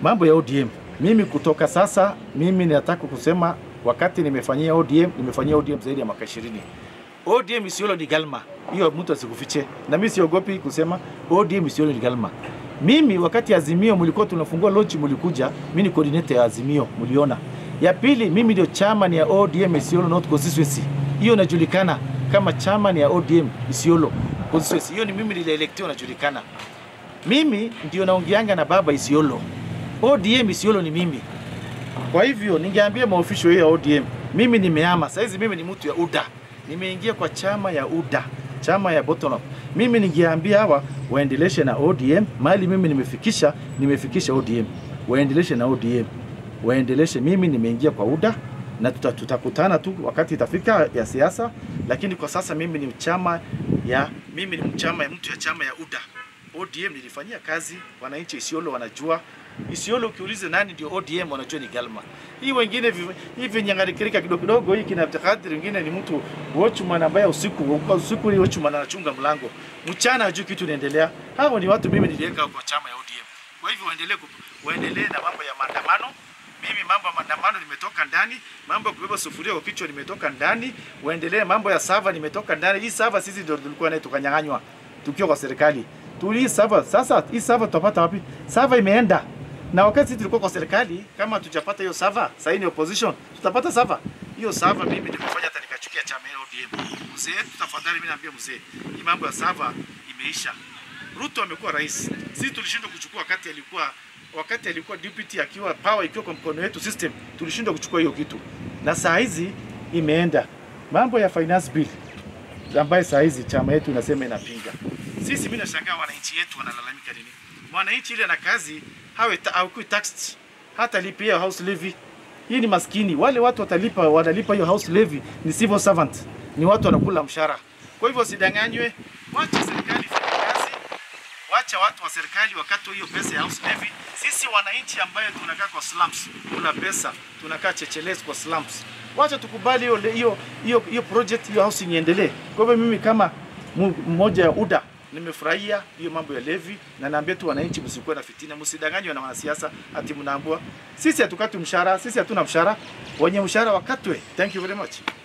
mambo ya ODM. Mimi kutoka sasa, mimi nataka kusema wakati nimefanyia ODM, nimefanyia ODM zaidi ya mwaka 20. ODM Isiolo ni galma, hiyo mtu asikufiche, na mimi siogopi kusema ODM Isiolo ni galma. Mimi wakati Azimio mlikuwa tunafungua lodge, mlikuja, mimi ni coordinator ya Azimio, mliona. Ya pili, mimi ndio chairman ya ODM Isiolo North Constituency, hiyo inajulikana kama chairman ya ODM Isiolo Constituency. Hiyo ni mimi nilielectiwa, najulikana. Mimi ndio naongeanga na baba Isiolo. ODM Isiolo ni mimi. Kwa hivyo ningeambia maofisho hiyo ya ODM, mimi nimehama saizi, mimi ni mtu ya UDA, nimeingia kwa chama ya UDA, chama ya bottom up. Mimi ningeambia hawa waendeleshe na ODM mali mimi nimefikisha, nimefikisha ODM, waendeleshe na ODM, waendeleshe. Mimi nimeingia kwa UDA na tuta, tutakutana tu wakati itafika ya siasa, lakini kwa sasa mimi ni chama ya mimi ni chama ya mtu ya chama ya UDA. ODM nilifanyia kazi, wananchi Isiolo wanajua Isiolo ukiuliza nani ndio ODM wanajua ni Galma. Hii wengine vi- hivi nyangarikirika kidogo kidogo, hii kina Abdulkadir, wengine ni mtu watchman ambaye usiku kwa usiku ni watchman anachunga mlango, mchana hajui kitu inaendelea. Hao ni watu mimi niliweka kwa chama ya ODM. Kwa hivyo waendelee ku- waendelee na mambo ya maandamano. Mimi mambo ya maandamano nimetoka ndani, mambo ya kubeba sufuria kwa kichwa nimetoka ndani, waendelee mambo ya sava nimetoka ndani. Hii sava sisi ndio tulikuwa nayo tukanyang'anywa tukiwa kwa serikali. Tuli sava sasa, hii sava tutapata wapi? Sava imeenda na wakati sisi tulikuwa kwa serikali, kama hatujapata hiyo sava, sasa ni opposition, tutapata sava hiyo sava. Mimi nimefanya hata nikachukia chama ya ODM. Mzee, tafadhali, mimi naambia mzee, hii mambo ya sava imeisha. Ruto amekuwa rais, sisi tulishindwa kuchukua wakati alikuwa wakati alikuwa deputy akiwa power ikiwa kwa mkono wetu system, tulishindwa kuchukua hiyo kitu, na saa hizi imeenda. Mambo ya finance bill ambaye saa hizi chama yetu inasema inapinga. Sisi mimi nashangaa wananchi yetu wanalalamika nini? Mwananchi ile na kazi hawe ta, hawekui taxed hata lipia house levy. Hii ni maskini. Wale watu watalipa wanalipa hiyo house levy ni civil servant. Ni watu wanakula mshahara. Kwa hivyo sidanganywe, wacha serikali ifanye kazi. Wacha watu wa serikali wakati hiyo pesa ya house levy. Sisi wananchi ambaye tunakaa kwa slums, kula pesa, tunakaa checheles kwa slums. Wacha tukubali hiyo hiyo hiyo hiyo project hiyo housing iendelee. Kwa hivyo mimi kama mu- mmoja ya UDA nimefurahia hiyo mambo ya levy na naambia tu wananchi msikuwe na fitina, msidanganywe na wanasiasa ati mnaambua sisi hatukati mshahara, sisi hatuna mshahara, wenye mshahara wakatwe. Thank you very much.